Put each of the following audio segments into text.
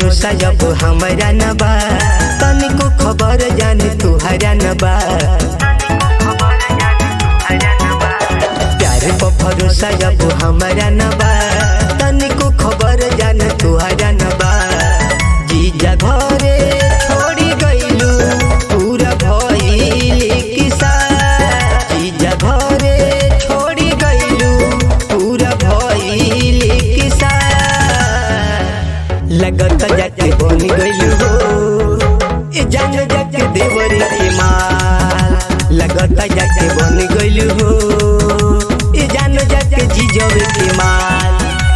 भरोसा जब हमरा न बा तनिको खबर जाने तुहरा न बा प्यार पर भरोसा जब हमरा न बा तनिको खबर जाने तुहरा न बा जीजा घरे छोड़ी गइलू पूरा भइल किसा जीजा घरे छोड़ी गइलू पूरा भइल किसा लगत जाके बन गइलू हो ए जान जाके देवरी के माल लगत जाके बन गइलू हो ए जान जाके जीजवे के माल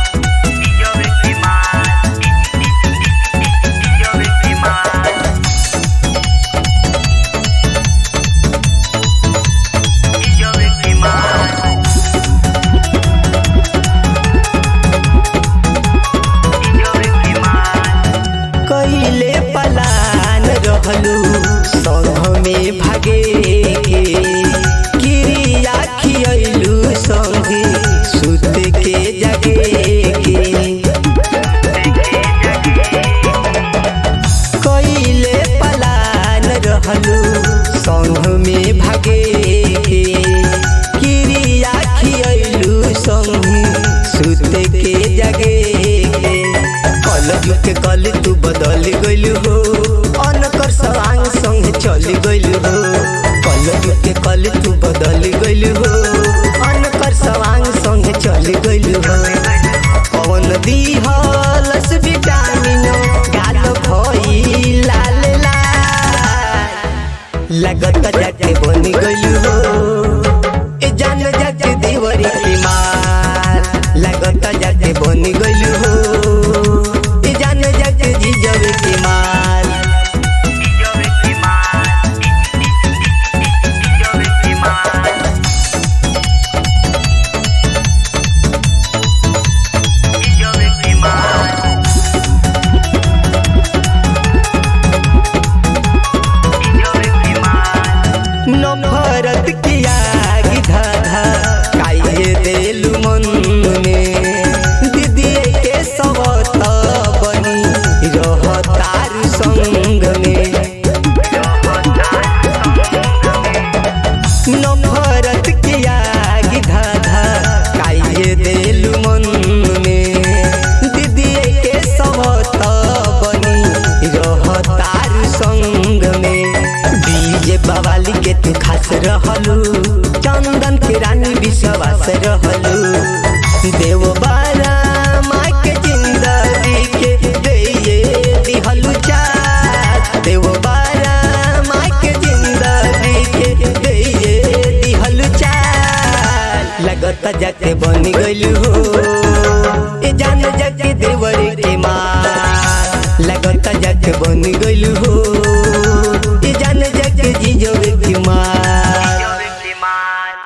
कइले पलान रहलू संघ में भागे के क्रिया खियलू संगे सुत के जगे के कइले पलान रहलू संघ में भागे के क्रिया खियलू संगे सुत के जगे के कल के कल तू बदल गइलू हो अनकर सवांग संग चल गइलू हो कल के कल तू बदल गइलू हो अनकर सवांग संग चल गइलू हो पवन दिहलस विटामिन गाल भई लाल लाल लगत जाके बन गइलू हो ए जान जाके देवरी के माल लगत जाके बन गइलू हो ए जान जाके जीजवे के माल नफरत की आग धाधा काहे देलू मन में दीदी के सबत बनी रहतार संग में नफरत की आग धाधा काहे देलू मन में दीदी के सबत बनी रहतार संग में डीजे बवाली के तू खास रहलू चंदन के रानी विश्वास रहलू देव बारा माँ के जिंदगी के दैये दिहलू चार देव बारा माँ के जिंदगी के दैये दिहलू चार लगत जाके बन गइलू हो ए जान जाके देवर के माँ लगत जाके बन गइलू हो